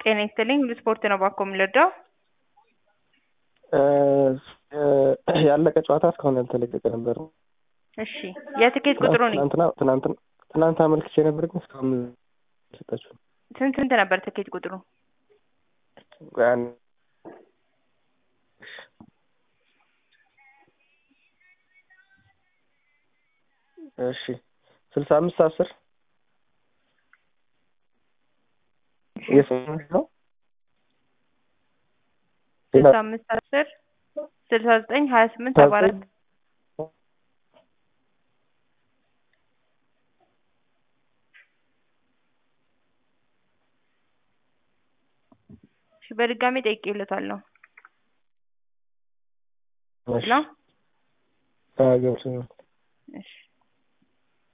ጤና ይስጥልኝ ሁሉ ስፖርት ነው ባኮ የምንረዳው? ያለቀ ጨዋታ እስካሁን ያልተለቀቀ ነበር። እሺ የትኬት ቁጥሩ ነው ትናንትና ትናንትና ትናንት አመልክቼ ነበር ግን እስካሁን ሰጣችሁ ስንት ስንት ነበር ትኬት ቁጥሩ? እሺ ስልሳ አምስት አስር የስምንት ነው ስልሳ አምስት አስር ስልሳ ዘጠኝ ሀያ ስምንት ሰባ አራት እሺ በድጋሚ ጠይቄለታለሁ ነው ገብቶኛል። እሺ